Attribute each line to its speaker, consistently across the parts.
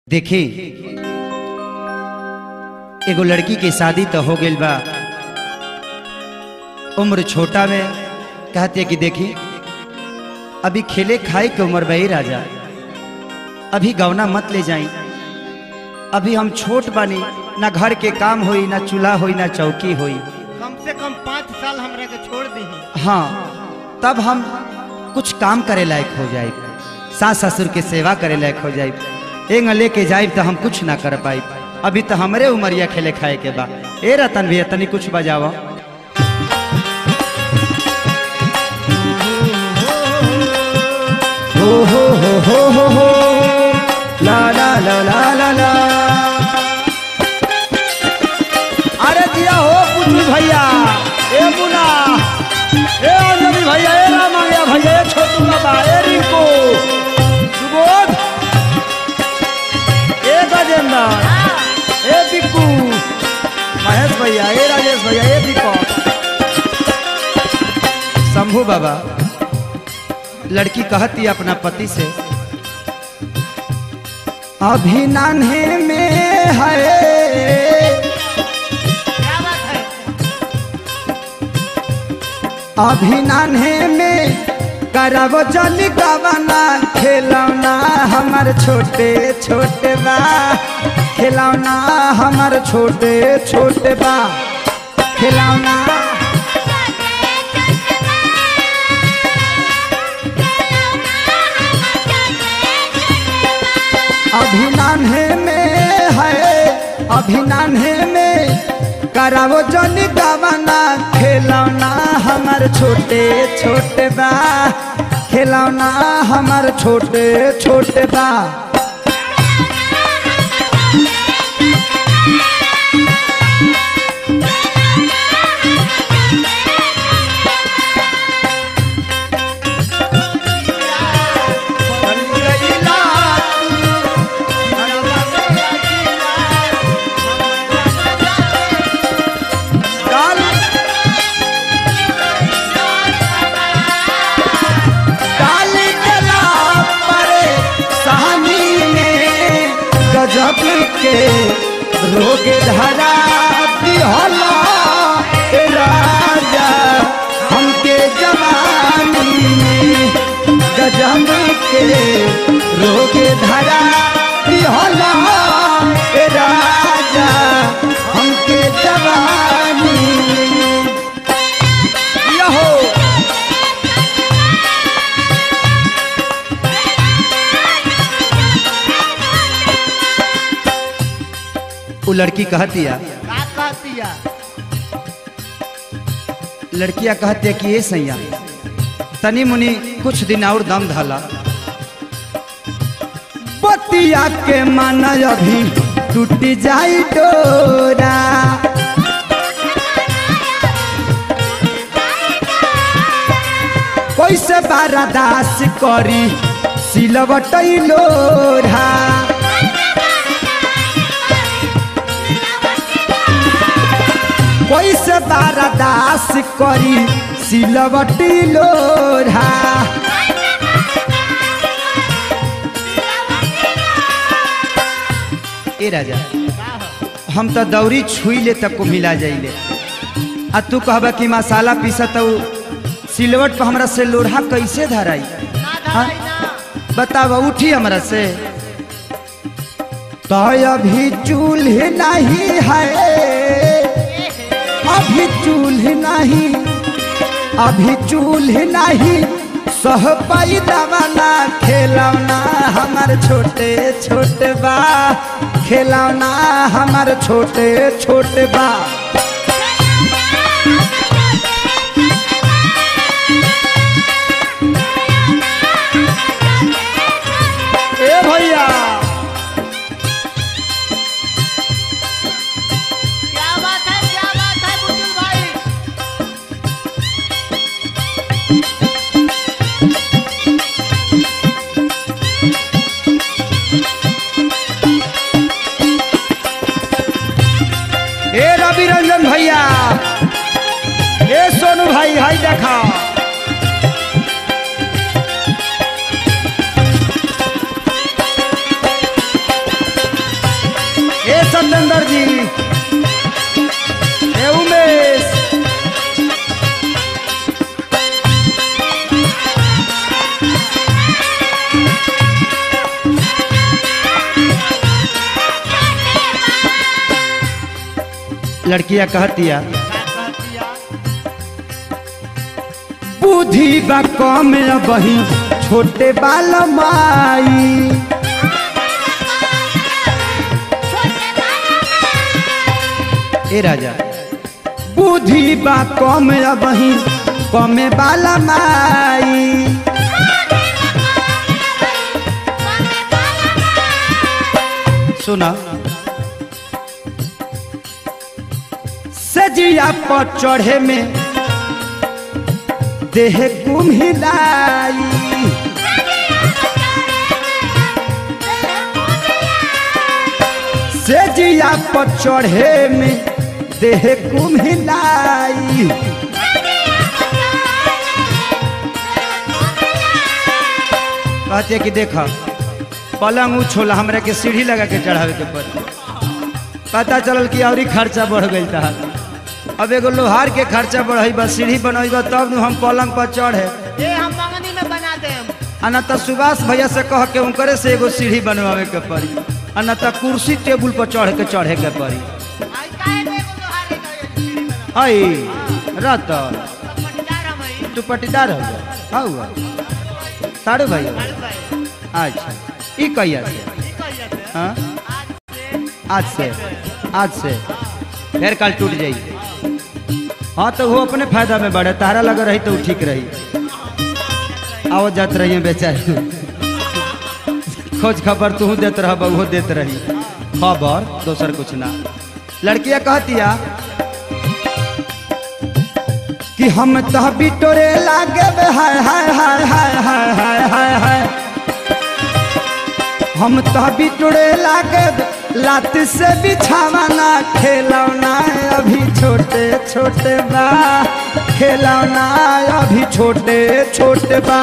Speaker 1: देखी एगो लड़की के शादी तो हो गई बा उम्र छोटा में कहते हैं कि देखी अभी खेले खाए के उम्र बही राजा अभी गवना मत ले जाई अभी हम छोट बानी ना घर के काम होई ना चूल्हा होई ना चौकी होई
Speaker 2: कम से कम पाँच साल हमरा के छोड़ दी
Speaker 1: हाँ तब हम कुछ काम करे लायक हो जाए सास ससुर के सेवा करे लायक हो जाए एंग लेके जाए तो हम कुछ ना कर पाई अभी तो हमरे उमरिया खेले खाए के बा ए रतन भैया तनी कुछ बजावा हो हो हो हो हो हो ला ला ला ला ला ला अरे दिया हो पुतली भैया ए मुना ए अंजलि भैया ए राम गया भैया ए छोटू बाबा ए रिंकू सुबोध ए गजेंद्र ए बिक्कू महेश भैया ए राजेश भैया ए दीपक शंभू बाबा लड़की कहती अपना पति से अभी नान्हे में है
Speaker 2: क्या बात है
Speaker 1: अभी नान्हे में करब जल गवना खिलौना हमर छोटे छोटे बा खिलौना हमर छोटे छोटे बा खिलौना अभी नान्हे में है अभी नान्हे में करावो जन गवना खिलौना हमर छोटे छोटे बा खिलौना हमर छोटे छोटे बा काल काली कला परे सहानी में गजब के रोग धरा दिहला ए राजा हमके जवानी में गजब के रोग धरा दिहला ए राजा हमके जवानी में यहो वो लड़की कहती है
Speaker 2: का कहती है
Speaker 1: लड़कियां कहती है कि ये सैया तनी मुनी कुछ दिन और दम धला बतिया के मन अभी टूट जाई डोरा कैसे बारादास करी सिलवट लोढ़ा कैसे बारादास करी सिलवटी लोढ़ा ए राजा हम तो दौरी छुई ले तक को मिला जाइले आ तू कहबा कि मसाला पीसा तो सिलवट पर हमरा से लोढ़ा कैसे धराई
Speaker 2: ना
Speaker 1: हाँ?
Speaker 2: धराई ना
Speaker 1: बतावा उठी हमरा से तो अभी चूल्हे नहीं है अभी चूल्हे नहीं अभी चूल्हे नहीं सह पाई दवाना खेलौना हमार छोटे छोटे बा खेलौना हमार छोटे छोटे बा ए भैया
Speaker 2: क्या बात है क्या बात है बुजुर्ग भाई
Speaker 1: ए रवि रंजन भैया ए सोनू भाई हाय देखा नरेंद्र जी ए उमेश लड़कियां कहतिया बुद्धि बा कम बही छोटे बाल माई ए राजा बुद्धि बा कम बही कमे बाला माई सुना सजिया पर चढ़े में देह गुम हिलाई सजिया पर चढ़े में देह गुम हिलाई कहते कि देखा पलंग उछोला हमरा के सीढ़ी लगा के चढ़ावे के पड़ी पता चलल कि और खर्चा बढ़ गई था अब एगो लोहार के खर्चा बढ़ई बा सीढ़ी बनई बा तब नु हम पलंग पर चढ़े
Speaker 2: ये हम मंगनी में बना देम
Speaker 1: आ न त सुभाष भैया से कह के उनकरे से एगो सीढ़ी बनवावे के पड़ी आ न त कुर्सी टेबुल पर चढ़ के चढ़े के पड़ी
Speaker 2: आई काहे दे को लोहारे का सीढ़ी बना
Speaker 1: आई रत
Speaker 2: पटदार हम आई
Speaker 1: तू पटीदार हो जा हाँ हुआ साड़ू भाई हो?
Speaker 2: हर भाई
Speaker 1: अच्छा ई कहिया से
Speaker 2: ई कह जाते
Speaker 1: हाँ
Speaker 2: आज से
Speaker 1: आज से आज से फिर कल टूट जाई हाँ तो वो अपने फायदा में बढ़े तारा लगा रही तो वो ठीक रही आओ जात रही बेचारी खोज खबर तू देत रह वो देत रही खबर दोसर कुछ ना लड़कियां कहतिया कि हम तो बिटोरे लागे बे हाय हाय हाय हाय हाय हाय हाय हाय हम तो बिटोरे लागे बे, लात से बिछावाना खेलौना अभी छोटे छोटे बा खेलौना अभी छोटे छोटे बा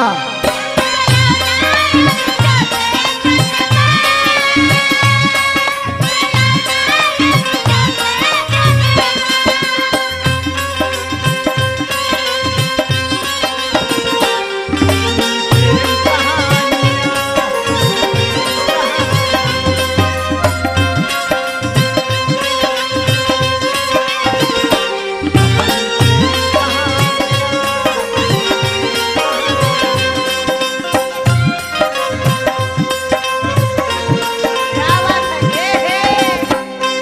Speaker 2: क्या बात है ये है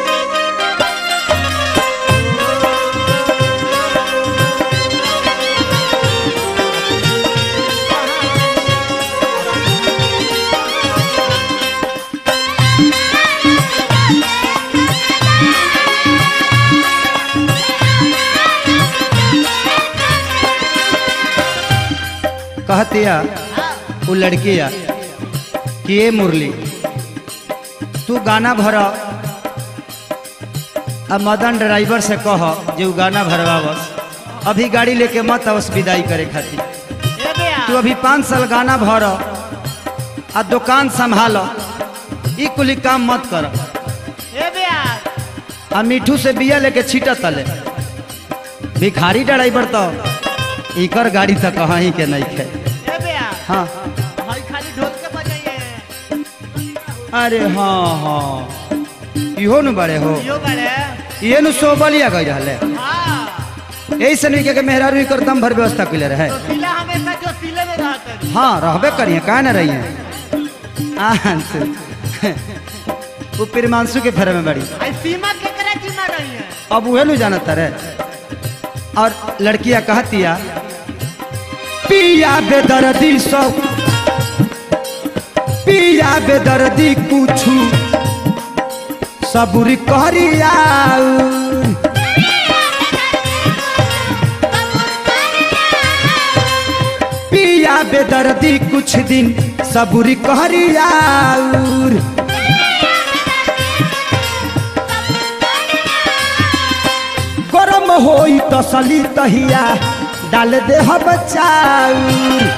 Speaker 1: कहतिया वो लड़किया कि ये मुरली तू गाना भर अब मदन ड्राइवर से कह जे उ गाना भरवावस अभी गाड़ी लेके मत आवस विदाई करे खातिर
Speaker 2: ये बे
Speaker 1: तू अभी पाँच साल गाना भर आ दुकान संभाल ई कुली काम मत कर
Speaker 2: ये बे
Speaker 1: आ मिठू से बिया लेके छीट तले भिखारी ड्राइवर तो इकर गाड़ी तो कहीं के नहीं खे
Speaker 2: ये बे
Speaker 1: हाँ
Speaker 2: भाई खाली ढोल के बजाइए
Speaker 1: अरे हाँ हाँ इहो न बड़े हो
Speaker 2: यो बड़े
Speaker 1: ये नु सोबलिया गई रहले
Speaker 2: हाँ
Speaker 1: यही से नहीं के मेहरारू कर दम भर व्यवस्था के रहे
Speaker 2: तो सिला हमेशा जो सिले में रहते हैं
Speaker 1: हाँ रहबे करिए कहा ना रहिए आंसू वो प्रिमांशु के फेरे में बड़ी
Speaker 2: आई सीमा के करे सीमा रही है
Speaker 1: अब उहे नु जानता रहे और लड़कियां कहतिया पिया बेदर्दी सब पिया बेदर्दी कुछु सबुरी करिया पिया बेदर्दी कुछ दिन सबुरी करिया गरम होई तसली तहिया डाल दे बचाऊ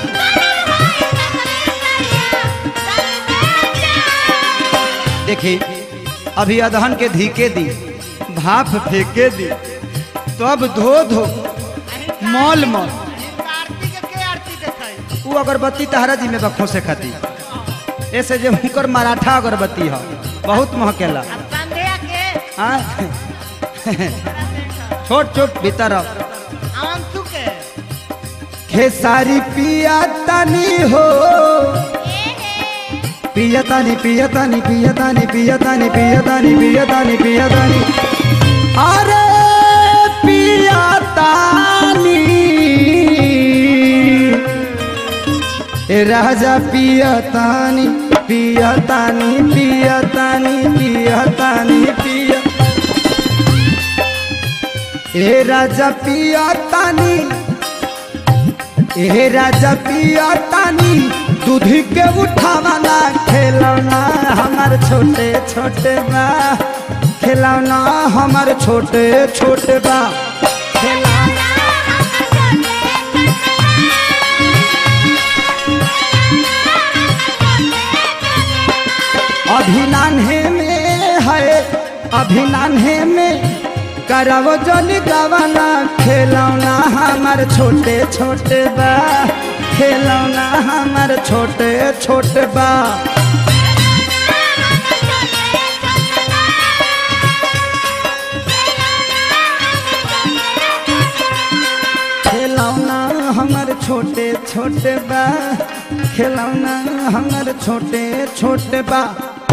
Speaker 1: देखी अभी अदहन के धीके दी भाप फेंके दी तब धो धो मॉल मॉल
Speaker 2: आरती के के आरती देखाई
Speaker 1: वो अगरबत्ती तहरा जी में बखों से खाती ऐसे जो हुकर मराठा अगरबत्ती है बहुत महकेला
Speaker 2: अब संध्या के
Speaker 1: हाँ? छोट छोट भीतर आओ।
Speaker 2: अंशु के
Speaker 1: खेसारी पिया तनी हो पिया तानी पिया तानी पिया तानी पिया तानी पिया तानी पिया तानी पिया तानी अरे पिया तानी ए राजा पिया तानी पिया तानी पिया तानी पिया तानी पिया ए राजा पिया तानी ए राजा पिया तानी दूध के उठावाला खेलौना हमार छोटे छोटे बा खिलौना हमार छोटे छोटे बा अभी नान्हे में है अभी नान्हे में करवो जन गवाना खेलौना हमार छोटे छोटे बा खेलौना हमार छोटे छोटे बा खिलौना हमार छोटे छोटे बा खिलौना हमार छोटे छोटे बा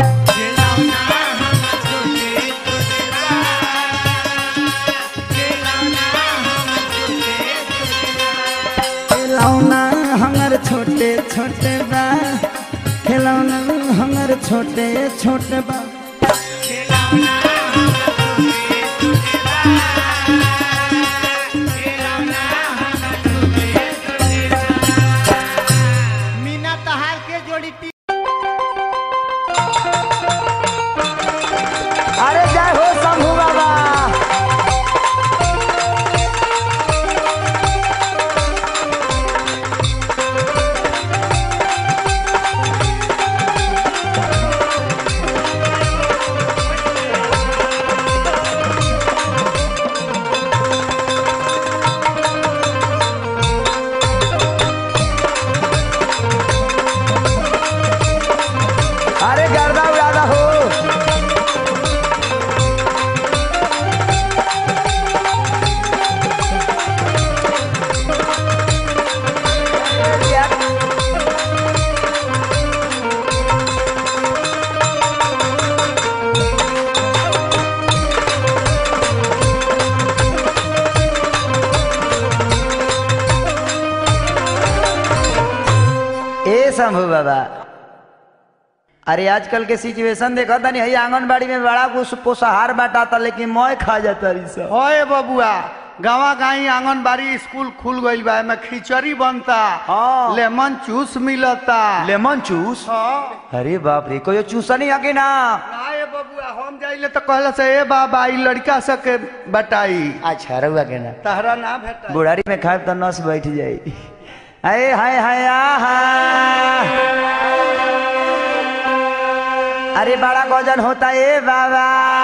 Speaker 1: खिलौना हमार छोटे छोटे बा खिलौना हमार छोटे छोटे बा
Speaker 2: मीना तहार के जोड़ी टी
Speaker 1: अरे जय हो शंभू बाबा अरे गर्दा उड़ादा हो ए शंभू बाबा अरे आजकल के सिचुएशन देखा था नहीं आंगनबाड़ी में बड़ा कुछ पोषाहार बांटाता लेकिन मैं खा जाता रही सब
Speaker 3: होए बबुआ गावा गाई आंगनबाड़ी स्कूल खुल गईल बा एमे खिचड़ी बनता
Speaker 1: हाँ।
Speaker 3: लेमन जूस मिलता
Speaker 1: लेमन जूस
Speaker 3: हाँ।
Speaker 1: अरे बाप रे कोई चूसनी है कि ना
Speaker 3: ना ये बबुआ हम जाइले तो कहला से ए बाबा ई लड़का सके बटाई
Speaker 1: अच्छा रहुआ के ना
Speaker 3: तहरा ना भेटा
Speaker 1: बुढ़ारी में खाए तो नस बैठ जाई अरे हाय हाय आहा अरे बड़ा गजन होता है बाबा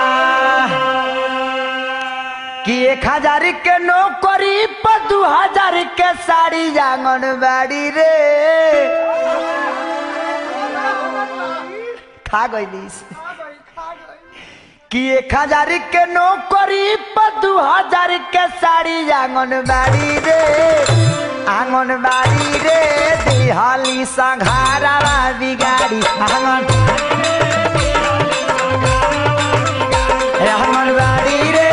Speaker 1: कि एक हजार के नौकरी पर दू हजार के साड़ी आंगनबाड़ी रे खा गईलीस कि एक हजार के नौकरी पर दू हजार के साड़ी आंगनबाड़ी रे आंगनबाड़ी रे दिहाली संघारा बिगाड़ी आंगन आंगनबाड़ी रे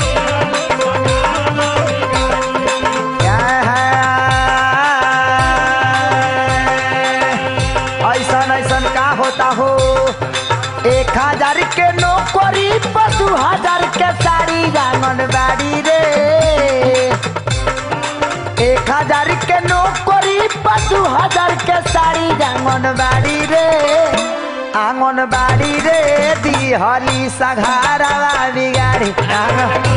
Speaker 1: क्या है ऐसन ऐसन का होता हो एक हजार के नौकरी पर दू हजार के साड़ी आंगनबाड़ी रे एक हजार के नौकरी पर दू हजार के साड़ी आंगनबाड़ी रे आंगनबाड़ी रे दिहली सघारा बिगाड़ी आंगन-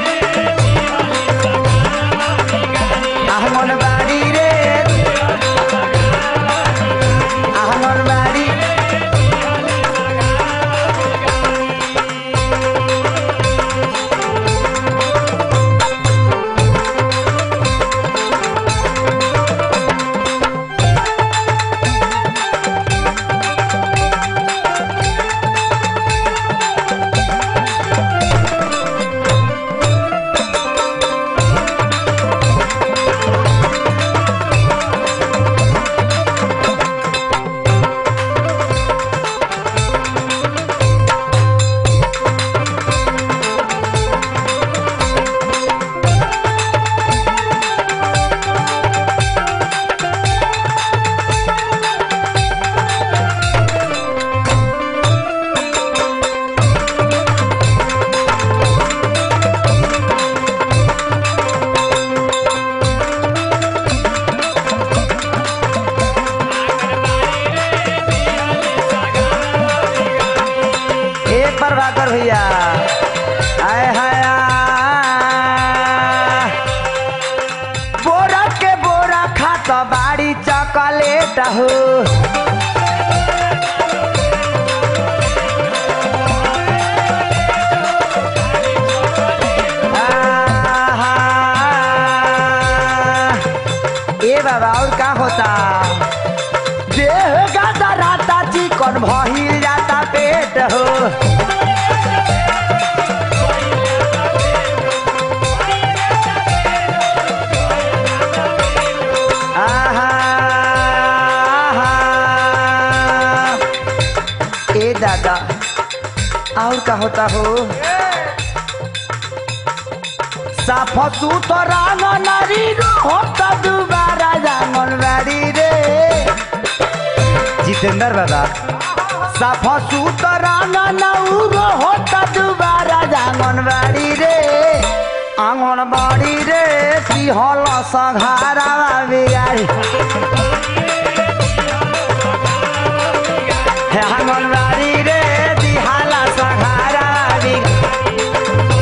Speaker 1: आंगनबाड़ी रे आंगनबाड़ी प्रभाकर भैया आय हाय आ। बोरा के बोरा खात बाड़ी चॉकलेट हो आहा। ए बाबा और का होता देह गाता राता चिकन भहिल जाता पेट हो आहा, आहा। ए दादा और का होता हो साफ सुथरा नारी होता दोबारा जांगनबाड़ी रे जितेंद्र बाबा साफ सुथरा नौरो होता दोबारा जांगनबाड़ी रे आंगनबाड़ी रे सिहल सघारा बिगाड़ी हे आंगनबाड़ी रे दिहाला सघारा बिगाड़ी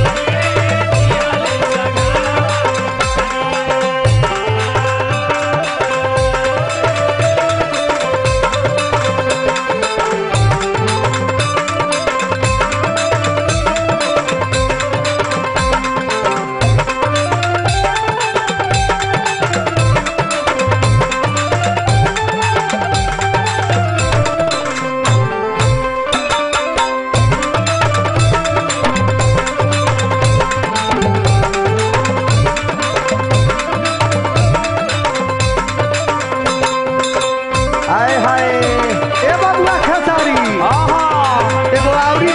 Speaker 1: हाय हाय
Speaker 3: ए बबुआ खेसारी
Speaker 1: आहा
Speaker 3: एगो आउरी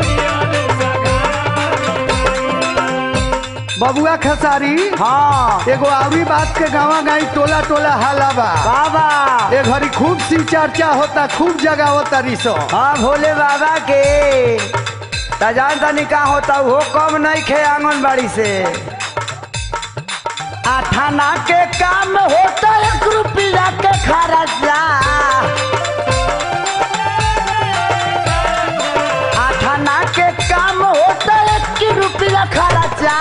Speaker 3: बबुआ खेसारी
Speaker 1: हाँ
Speaker 3: एगो आउरी बात के गावा गाई टोला टोला हाला बा
Speaker 1: बाबा
Speaker 3: ए घड़ी खूब सी चर्चा होता खूब जगह होता रिसो
Speaker 1: हाँ भोले बाबा के तजान तनी का होता वो कम नहीं खे आंगनबाड़ी से आठाना के काम होता एक रुपया के खर्चा आठाना के काम होता एक रुपया खर्चा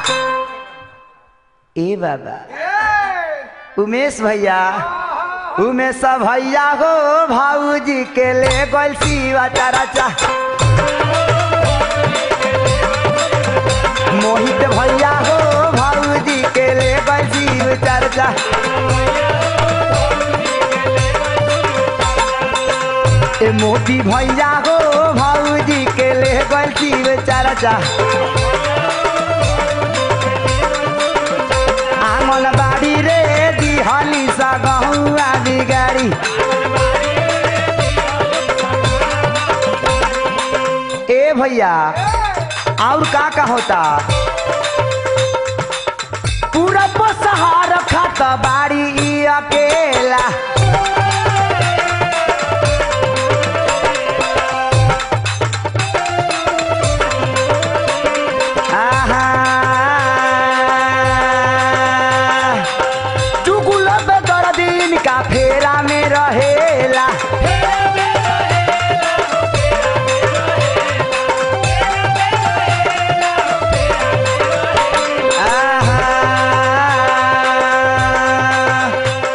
Speaker 1: ए बाबा उमेश भैया उमेश भैया हो भाऊजी के ले गोल शिवा चराचा मोहित भैया हो भाऊजी के ले गोल शिव चर्चा ए मोती भैया हो भाऊजी के ले गोल शिव चर्चा आंगन बाड़ी रे दिहली सा गहुआ बिगाड़ी ए भैया और का का होता पूरा बसहार खात बाड़ी ई अकेला आहा चुगुल बेदर दिन का फेरा में रहेला आहा।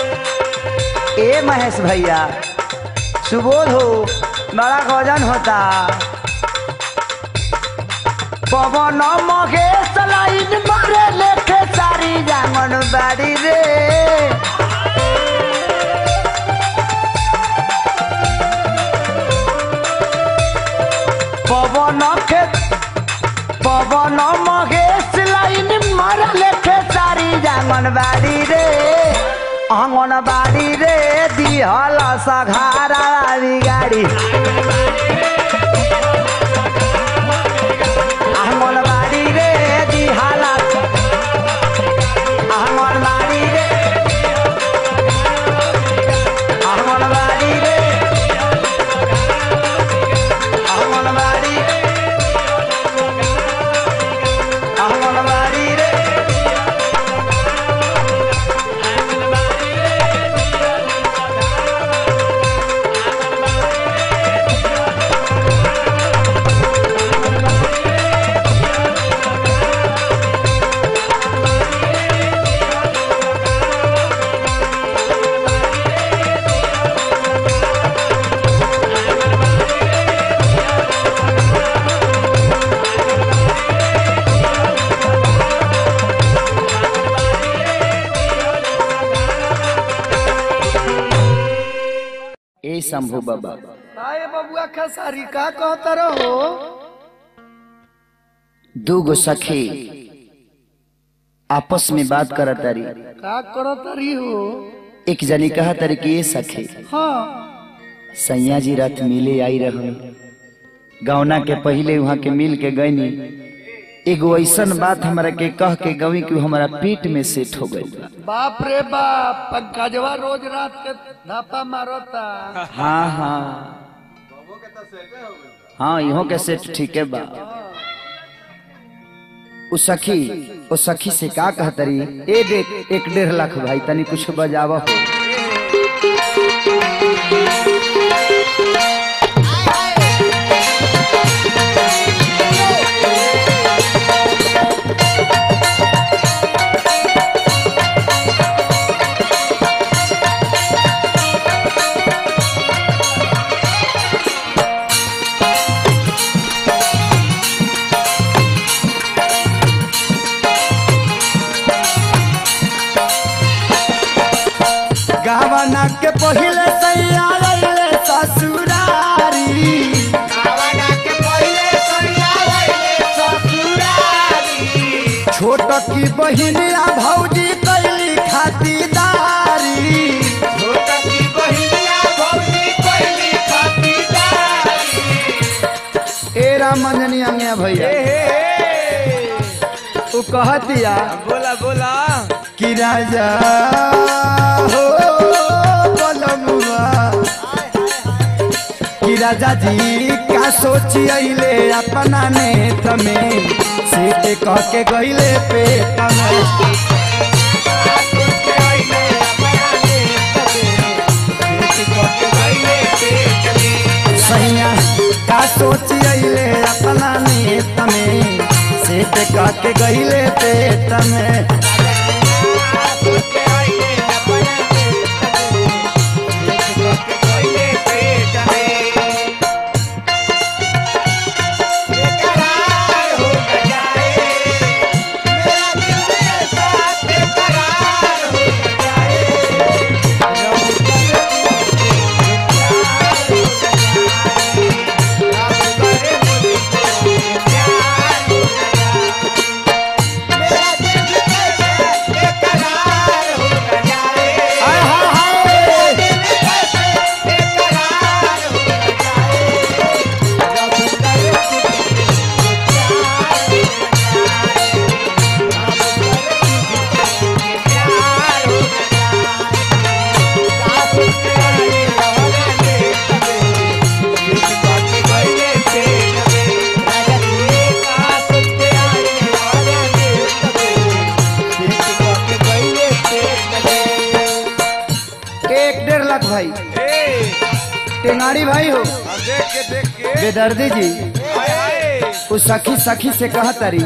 Speaker 1: ए महेश भैया सुबोध हो बड़ा गजन होता पवन महेश लाइन मारे लेखे सारी जांगन बाड़ी रे पवन के पवन महेश लाइन मारे लेखे सारी जांगन बाड़ी रे आंगन बाड़ी रे दिहल सघारा गाड़ी आंगनबाड़ी रे दिहाला आंगनबाड़ी रे आंगनबाड़ी रे आंगनबाड़ी आंगनबाड़ी रे शंभू बाबा
Speaker 3: आए बबुआ खेसारी का कहता रहो
Speaker 1: दू गो सखी आपस में बात करत तारी
Speaker 3: का करता रही हो
Speaker 1: एक जनी कहा तारी कि ये सखी
Speaker 3: हाँ
Speaker 1: सैया जी रात मिले आई रहो गौना के पहले वहां के मिल के गईनी एगो ऐसन बात हमरा के कह के गवी कि हमारा पेट में सेट हो गई बा
Speaker 3: बाप रे बाप पंकजवा रोज रात के धापा मारता
Speaker 1: हाँ हाँ हाँ इहो के सेट ठीक है बा उ सखी ओ सखी से का कहतरी ए देख एक डेढ़ लाख भाई तनी कुछ बजाव हो गावना के पहले सैया आइले ससुरारी छोट की बहिनिया भौजी कैली खातिदारी ए राम मंजनी अंगिया भैया उ कहतिया
Speaker 2: बोला बोला
Speaker 1: कि राजा हो बलमुआ कि राजा जी का सोची अइले अपना नेत में से कह के गइले पेट में सैया का सोची अइले अपना नेत में से कह के गइले पेट में हाय हाय हाय एक डेढ़ लाख भाई टेंगाड़ी भाई हो
Speaker 2: देख के देख के
Speaker 1: बेदर्दी जी
Speaker 2: हाय हाय
Speaker 1: उस सखी सखी से कहा तारी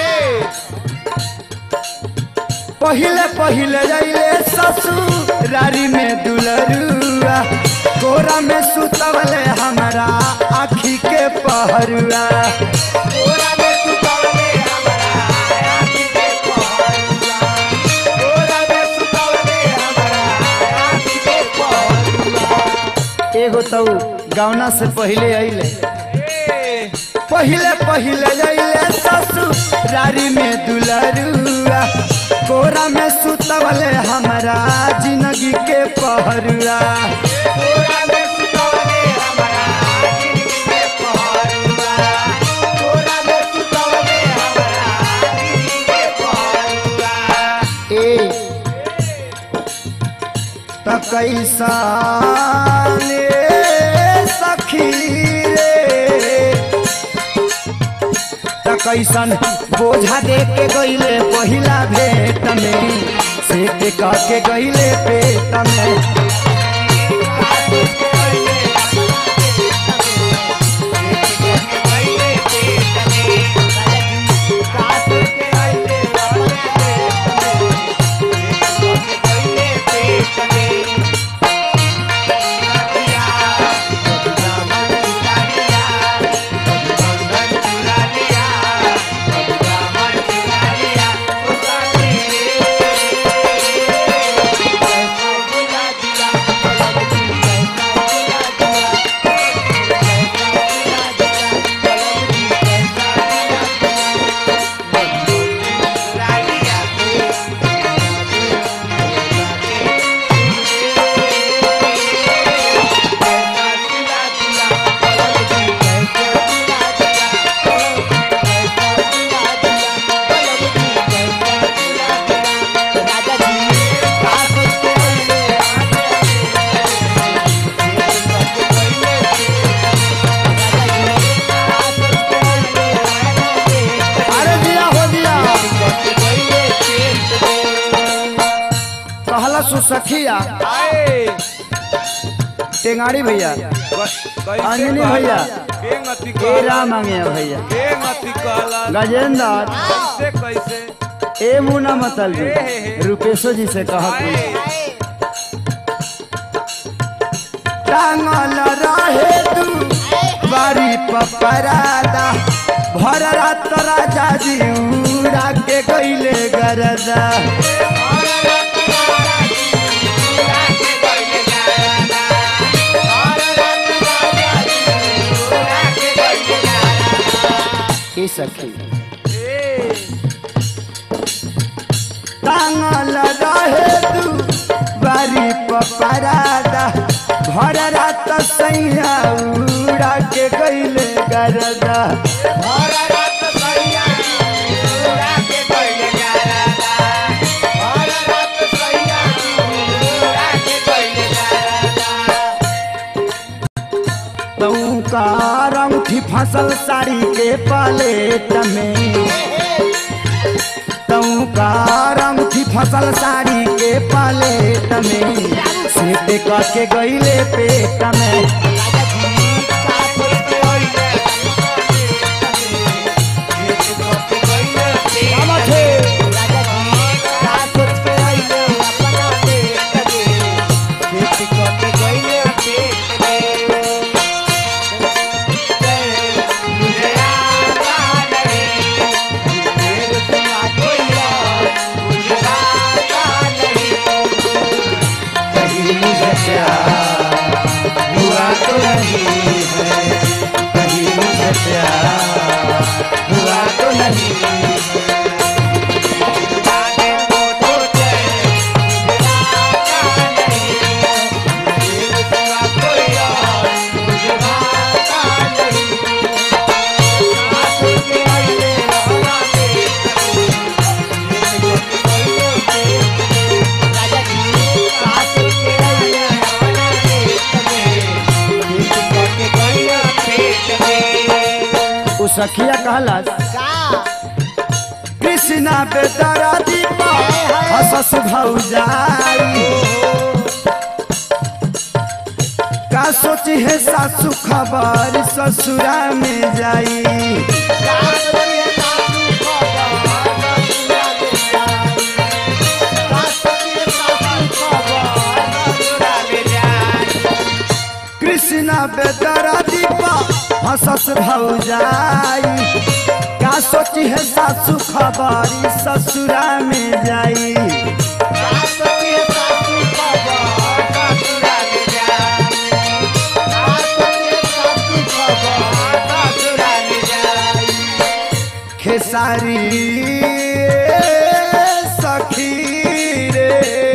Speaker 1: पहिले पहिले जाइले ससुरारी में दुलरुआ कोरा में सुतवले हमारा आखी के पहरुआ एगो तो गौना से पहिले अइले पहिले पहिले जाइले ससुरारी में दुलरुआ कोरा में सुतवले हमारा जिंदगी के पहरुआ ए त कैसा सखी रे त कैसन बोझा दे के गईले पहिला भेट में से के कह के गईले पेट में सखिया
Speaker 4: आए
Speaker 1: टेंगाड़ी भैया
Speaker 4: कैसे
Speaker 1: अंजनी
Speaker 4: कहला?
Speaker 1: भैया।
Speaker 4: के गति
Speaker 1: ए
Speaker 4: कहला?
Speaker 1: राम मांगे भैया
Speaker 4: के गति कहला?
Speaker 1: गजेंद्र
Speaker 4: कैसे कैसे
Speaker 1: ए मुना मतल जी रूपेशो जी से कहत
Speaker 4: आए
Speaker 1: टांगल रहे तू बारी पपरादा भर रात राजा जी उड़ा के गईले गरदा ए सखी टांगल रहे तू बारी पपरादा भर रात सैया उड़ा के गईले गरदा तऊ का रंगठी फसल साड़ी के पलेट में तऊ का रंगठी फसल साड़ी के पलेट में सीते करके गईले पेट में कहीं मुझे प्यार हुआ तो नहीं है कहीं मुझे प्यार हुआ तो नहीं उ सखिया कहलस कृष्णा बेदरा दीपा हसस भौजाई का सोची है सासू खबर ससुरा में जाई कृष्णा बेदरा दीपा हसस भौजाई का सोची है सासू खबर ससुरा में जाई खेसारी सखी रे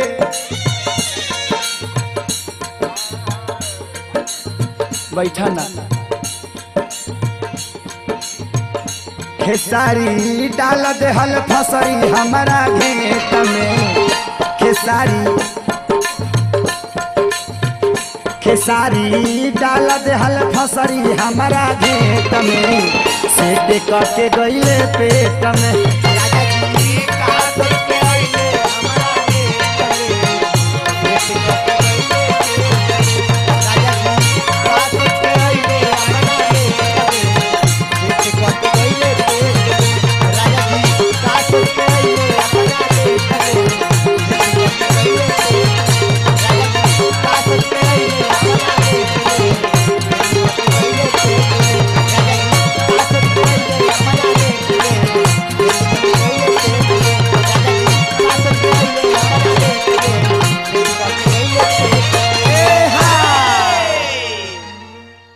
Speaker 1: बैठा ना खेसारी डाल देहल फसरी हमारा घेत में खेसारी खेसारी डाल देहल फसरी हमारा घेत में सेट करके गईले पेट में